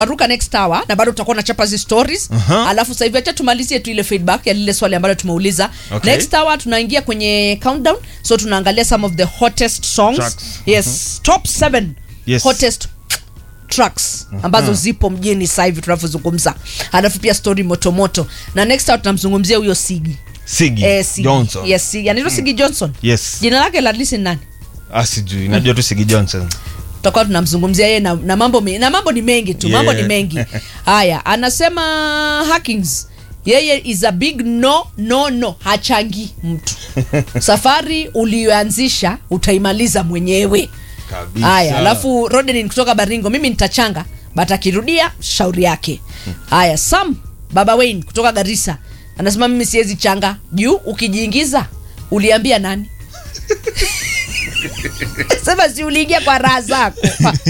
ruka next hour na bado tutakuwa na chapa zi stories Aha. alafu sasa hivi acha tumalizie tu ile feedback ya lile swali ambalo tumeuliza Okay. next hour tunaingia kwenye countdown so tunaangalia some of the hottest songs Tracks. yes top 7 Yes. hottest tracks ambazo zipo mjini sasa hivi tunavyozungumza alafu pia story motomoto na next hour tunamzungumzia huyo sigi Sigi eh, Sigi. Johnson. yes sigi anaitwa sigi johnson Yes. jina lake la listen nani Ah, sijui. Najua tu Sigi Johnson. tutakuwa tunamzungumzia yeye na, na mambo me- na mambo ni mengi tu Yeah. mambo ni mengi haya anasema hackings yeye is a big no no no hachangi mtu safari uliyoanzisha utaimaliza mwenyewe Kabisa. haya alafu rodenin kutoka baringo mimi nitachanga but akirudia shauri yake haya sam baba wayne kutoka garissa anasema mimi siwezi changa juu ukijiingiza uliambia nani sema si uliingia kwa raha zako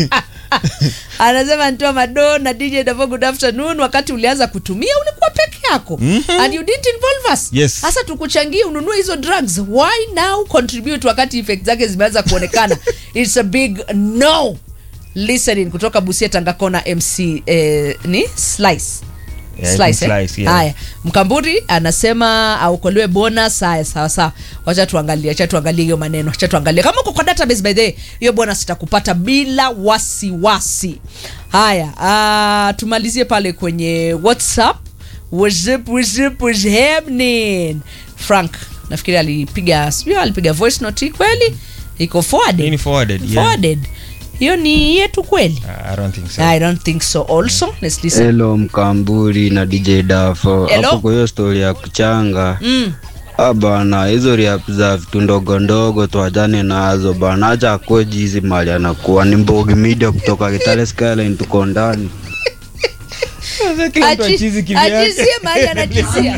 anasema ntoa mado na dj Davo, good afternoon wakati ulianza kutumia ulikuwa peke yako and you didn't involve us Yes. sasa tukuchangie ununue hizo drugs why now contribute wakati effect zake zimeanza kuonekana it's a big no listening kutoka busia tangakona mc eh, ni slice Yeah, Slice, eh? Slice, yeah. haya mkamburi anasema aukolewe bonus haya sawa sawa wacha tuangalie wacha tuangalie hiyo maneno wacha tuangalie kama uko kwa database by the way hiyo bonus itakupata bila wasiwasi haya uh, tumalizie pale kwenye whatsapp whatsapp whatsapp what's happening frank nafikiri alipiga sijui alipiga voice note hii kweli iko forwarded Hii ni forwarded, yeah. forwarded hiyo ni yetu kweli Ah, I don't think so. i don't think so also let's listen Hello Mkamburi na DJ Dafo. Hello. Hapo kwa hiyo story ya kuchanga. mm. Ah bana, hizo rap za vitu ndogo ndogo tuachane nazo bana. Acha akweji hizi mali anakuwa ni Mbogi Media kutoka Kitale Skyline tuko ndani. Kila mtu achizi kivyake. achizie mahali anachizia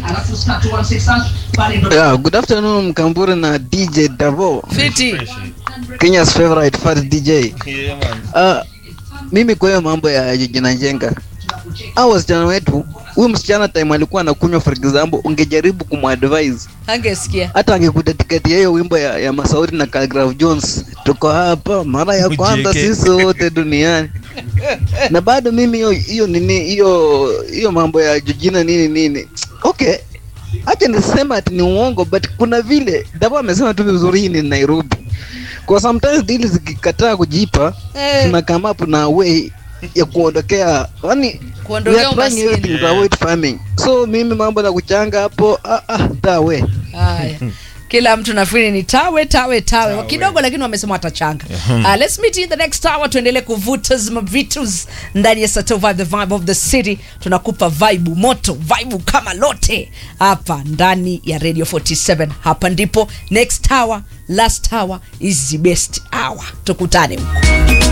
Yeah, good afternoon Mkamburi na DJ Davo, fiti Kenya's favorite fat DJ. Yeah, man. Uh, mimi kwa hiyo mambo ya jina jenga au wasichana wetu, huyu msichana time alikuwa anakunywa, for example, ungejaribu kumadvise angesikia hata angekudedicate hiyo wimbo ya, ya Masauri na Khaligraph Jones, tuko hapa mara ya kwanza Ujeke. sisi wote duniani, na bado mimi hiyo hiyo nini hiyo hiyo mambo ya jina nini nini, okay, acha nisema ati ni uongo, but kuna vile Davo amesema tu vizuri, hii ni Nairobi, kwa sometimes deals zikikataa kujipa Eh. tuna come up na way ya kuondokea yani Kuondokea we are trying umaskini. everything to avoid farming so mimi mambo na kuchanga hapo ah, ah, that way haya kila mtu nafikiri ni tawe tawe tawe, Tawe. kidogo lakini wamesema watachanga uh, let's meet in the next hour tuendelee kuvuta zima vitus ndani ya Sato vibe the vibe of the city tunakupa vibe moto vibe kama lote hapa ndani ya radio 47 hapa ndipo next hour last hour is the best hour tukutane huko